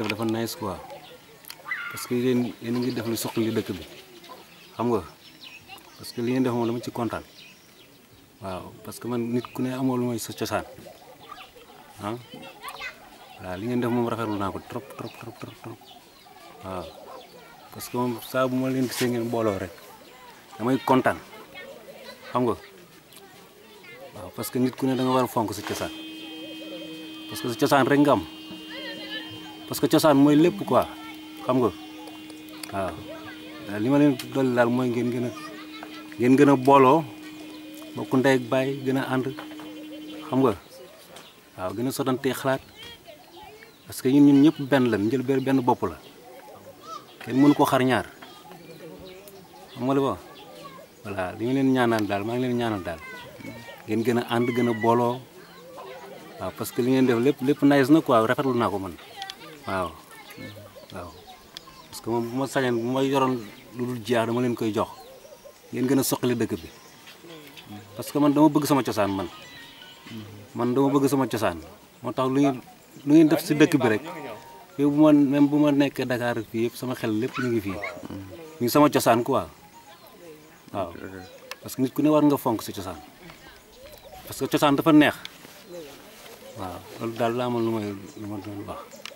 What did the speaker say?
def dafa nice quoi parce que yéen yéen a ngi def lu suqali dëkk bi xam nga parce que li ngeen def moom dama ci kontaan waaw parce que man nit ku ne amoo lu mooy sa cosaan ah waaw li ngeen def moom rafetlu naa ko trop trop trop trop trop waaw parce que moom saa bu ma leen gisee ngeen booloo rek damay kontaan xam nga waaw parce que nit ku ne da nga war a fonk sa cosaan parce que sa cosaan rek nga am parce que cosaan mooy lépp quoi xam nga waaw li ma leen dolli daal mooy ngeen gën a ngeen gën a booloo bokk ndey ak baay gën a ànd xam nga waaw gën a sotantee xalaat parce que ñun ñun ñëpp benn la njël benn benn bopp la kenn mënu ko xar ñaar xam nga li ba voilà li nga leen ñaanal daal maa ngi leen ñaanal daal ngeen gën a ànd gën a booloo waaw parce que li ngeen def lépp lépp nice na quoi rafetlu naa ko man waaw waaw parce que moom bu ma sañoon bu ma yoroon lu dul jeex dama leen koy jox ngeen gën a soqali dëkk bi parce que man dama bëgg sama cosaan man man dama bëgg sama cosaan moo tax lu ngeen lu ngeen def si dëkk bi rek yow bu ma même bu ma nekkee Dakar fii yëpp sama xel lépp ñu ngi fii ñu ngi sama cosaan quoi waaw parce que nit ku ne war nga fonk si cosaan parce que cosaan dafa neex waaw loolu daal laa amoon lu may lu ma doon wax